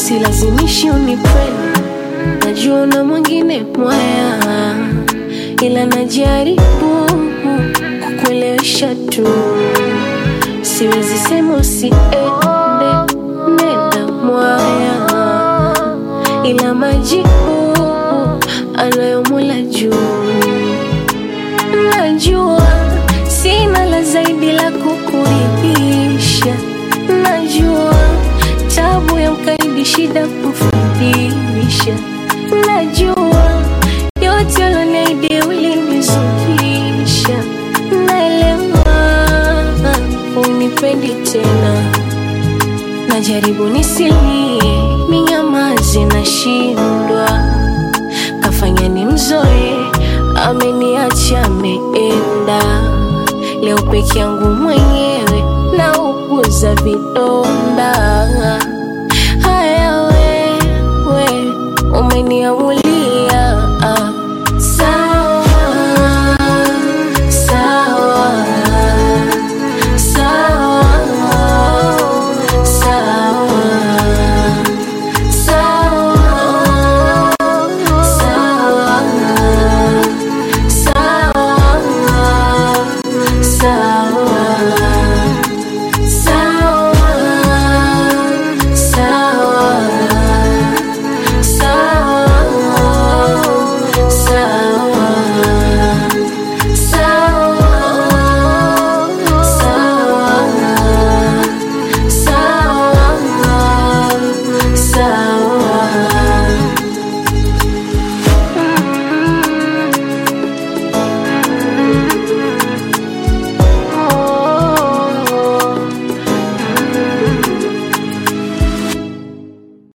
silazimishi unipende, najua una mwingine mwaya, ila najaribu kukuelewesha tu, siwezi sema usiende, nenda mwaya, ila majibu anayo Mola juu. Najua sina la zaidi la kukuridhisha, najua tabu ya mkaidi shida kufundisha, najua yote uloniahidi ulinizukisha, naelewa unipendi tena, najaribu nisilie, ninyamaze, nashindwa kafanya ni mzoe, ameniacha ameenda. Leo peke yangu mwenyewe nauguza vidonda